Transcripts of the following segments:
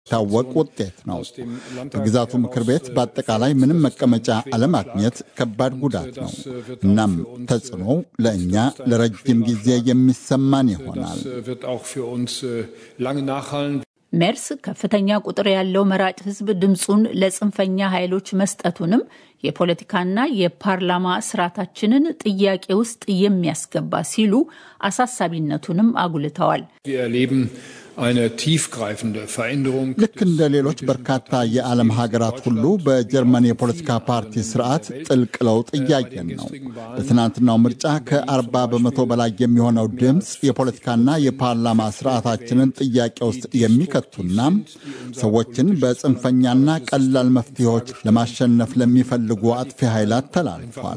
ታወቅ ውጤት ነው። በግዛቱ ምክር ቤት በአጠቃላይ ምንም መቀመጫ አለማግኘት ከባድ ጉዳት ነው። እናም ተጽዕኖው ለእኛ ለረጅም ጊዜ የሚሰማን ይሆናል። ሜርስ ከፍተኛ ቁጥር ያለው መራጭ ሕዝብ ድምፁን ለጽንፈኛ ኃይሎች መስጠቱንም የፖለቲካና የፓርላማ ስርዓታችንን ጥያቄ ውስጥ የሚያስገባ ሲሉ አሳሳቢነቱንም አጉልተዋል። ልክ እንደ ሌሎች በርካታ የዓለም ሀገራት ሁሉ በጀርመን የፖለቲካ ፓርቲ ስርዓት ጥልቅ ለውጥ እያየን ነው። በትናንትናው ምርጫ ከ40 በመቶ በላይ የሚሆነው ድምፅ የፖለቲካና የፓርላማ ስርዓታችንን ጥያቄ ውስጥ የሚከቱና ሰዎችን በጽንፈኛና ቀላል መፍትሄዎች ለማሸነፍ ለሚፈልጉ አጥፊ ኃይላት ተላልፏል።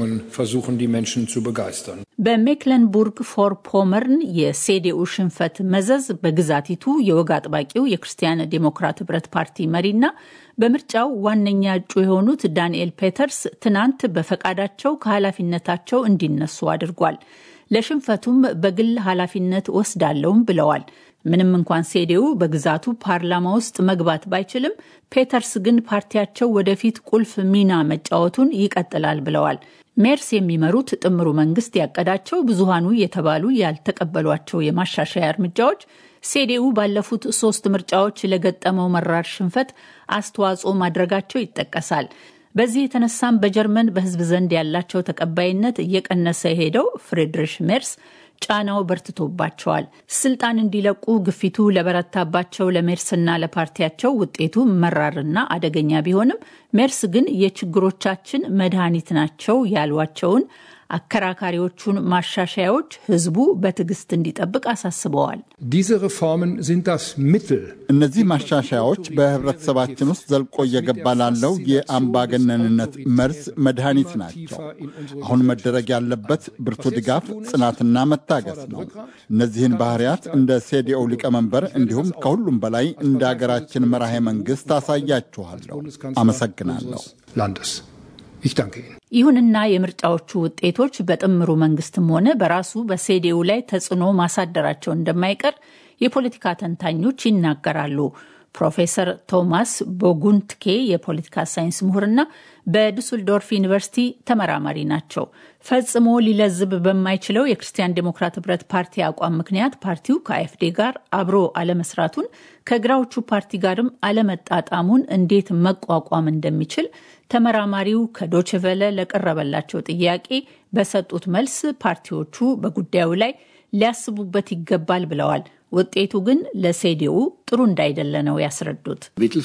በሜክለንቡርግ ፎር ፖመርን የሴዴኡ ሽንፈት መዘዝ በግዛቲቱ የወግ አጥባቂው የክርስቲያን ዴሞክራት ህብረት ፓርቲ መሪና በምርጫው ዋነኛ እጩ የሆኑት ዳንኤል ፔተርስ ትናንት በፈቃዳቸው ከኃላፊነታቸው እንዲነሱ አድርጓል። ለሽንፈቱም በግል ኃላፊነት ወስዳለውም ብለዋል። ምንም እንኳን ሴዴው በግዛቱ ፓርላማ ውስጥ መግባት ባይችልም ፔተርስ ግን ፓርቲያቸው ወደፊት ቁልፍ ሚና መጫወቱን ይቀጥላል ብለዋል። ሜርስ የሚመሩት ጥምሩ መንግስት ያቀዳቸው ብዙሃኑ የተባሉ ያልተቀበሏቸው የማሻሻያ እርምጃዎች ሴዴኡ ባለፉት ሶስት ምርጫዎች ለገጠመው መራር ሽንፈት አስተዋጽኦ ማድረጋቸው ይጠቀሳል። በዚህ የተነሳም በጀርመን በህዝብ ዘንድ ያላቸው ተቀባይነት እየቀነሰ የሄደው ፍሬድሪሽ ሜርስ ጫናው በርትቶባቸዋል። ስልጣን እንዲለቁ ግፊቱ ለበረታባቸው ለሜርስና ለፓርቲያቸው ውጤቱ መራርና አደገኛ ቢሆንም ሜርስ ግን የችግሮቻችን መድኃኒት ናቸው ያሏቸውን አከራካሪዎቹን ማሻሻያዎች ህዝቡ በትዕግስት እንዲጠብቅ አሳስበዋል። እነዚህ ማሻሻያዎች በህብረተሰባችን ውስጥ ዘልቆ እየገባ ላለው የአምባገነንነት መርዝ መድኃኒት ናቸው። አሁን መደረግ ያለበት ብርቱ ድጋፍ፣ ጽናትና መታገስ ነው። እነዚህን ባህሪያት እንደ ሴዲኦ ሊቀመንበር እንዲሁም ከሁሉም በላይ እንደ አገራችን መራሄ መንግስት አሳያችኋለሁ። አመሰግናለሁ። ይሁንና የምርጫዎቹ ውጤቶች በጥምሩ መንግስትም ሆነ በራሱ በሴዴው ላይ ተጽዕኖ ማሳደራቸው እንደማይቀር የፖለቲካ ተንታኞች ይናገራሉ። ፕሮፌሰር ቶማስ ቦጉንትኬ የፖለቲካ ሳይንስ ምሁርና በዱስልዶርፍ ዩኒቨርሲቲ ተመራማሪ ናቸው። ፈጽሞ ሊለዝብ በማይችለው የክርስቲያን ዴሞክራት ህብረት ፓርቲ አቋም ምክንያት ፓርቲው ከአኤፍዴ ጋር አብሮ አለመስራቱን ከግራዎቹ ፓርቲ ጋርም አለመጣጣሙን እንዴት መቋቋም እንደሚችል ተመራማሪው ከዶችቨለ ለቀረበላቸው ጥያቄ በሰጡት መልስ ፓርቲዎቹ በጉዳዩ ላይ ሊያስቡበት ይገባል ብለዋል። ውጤቱ ግን ለሴዲኡ ጥሩ እንዳይደለ ነው ያስረዱት።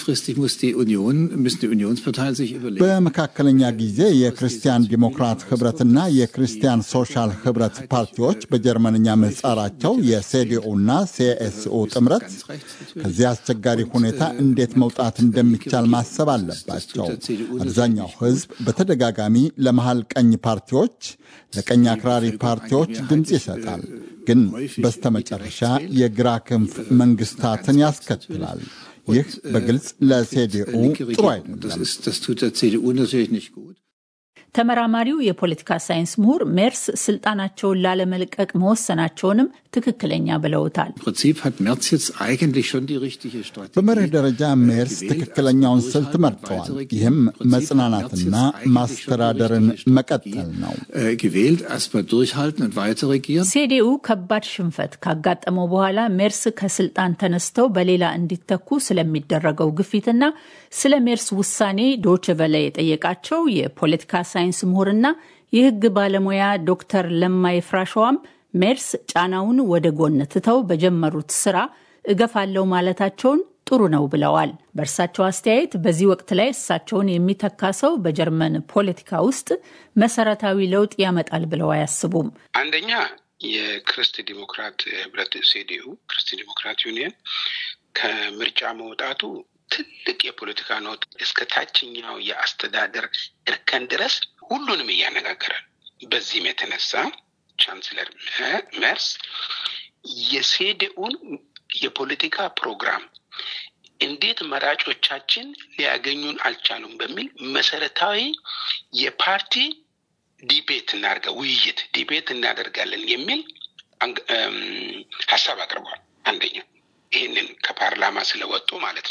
በመካከለኛ ጊዜ የክርስቲያን ዲሞክራት ህብረትና የክርስቲያን ሶሻል ህብረት ፓርቲዎች በጀርመንኛ ምህጻራቸው የሴዲኡና ሲኤስኡ ጥምረት ከዚህ አስቸጋሪ ሁኔታ እንዴት መውጣት እንደሚቻል ማሰብ አለባቸው። አብዛኛው ህዝብ በተደጋጋሚ ለመሃል ቀኝ ፓርቲዎች፣ ለቀኝ አክራሪ ፓርቲዎች ድምፅ ይሰጣል ግን በስተመጨረሻ የግራ ክንፍ መንግስታትን ያስከትላል። ይህ በግልጽ ለሴዲኡ ጥሩ አይደለም። ተመራማሪው የፖለቲካ ሳይንስ ምሁር ሜርስ ስልጣናቸውን ላለመልቀቅ መወሰናቸውንም ትክክለኛ ብለውታል። በመርህ ደረጃ ሜርስ ትክክለኛውን ስልት መርጠዋል። ይህም መጽናናትና ማስተዳደርን መቀጠል ነው። ሴዴኡ ከባድ ሽንፈት ካጋጠመው በኋላ ሜርስ ከስልጣን ተነስተው በሌላ እንዲተኩ ስለሚደረገው ግፊትና ስለ ሜርስ ውሳኔ ዶች ቨለ የጠየቃቸው የፖለቲካ ሳይንስ ምሁርና የሕግ ባለሙያ ዶክተር ለማይ ፍራሸዋም ሜርስ ጫናውን ወደ ጎን ትተው በጀመሩት ስራ እገፋለው ማለታቸውን ጥሩ ነው ብለዋል። በእርሳቸው አስተያየት በዚህ ወቅት ላይ እሳቸውን የሚተካ ሰው በጀርመን ፖለቲካ ውስጥ መሰረታዊ ለውጥ ያመጣል ብለው አያስቡም። አንደኛ የክርስት ዲሞክራት ህብረት ሴዲኡ ክርስት ዲሞክራት ዩኒየን ከምርጫ መውጣቱ ትልቅ የፖለቲካ ኖት እስከ ታችኛው የአስተዳደር እርከን ድረስ ሁሉንም እያነጋገራል። በዚህም የተነሳ ቻንስለር መርስ የሴዴኡን የፖለቲካ ፕሮግራም እንዴት መራጮቻችን ሊያገኙን አልቻሉም በሚል መሰረታዊ የፓርቲ ዲቤት እናደርጋ ውይይት ዲቤት እናደርጋለን የሚል ሀሳብ አቅርቧል። አንደኛ ይህንን ከፓርላማ ስለወጡ ማለት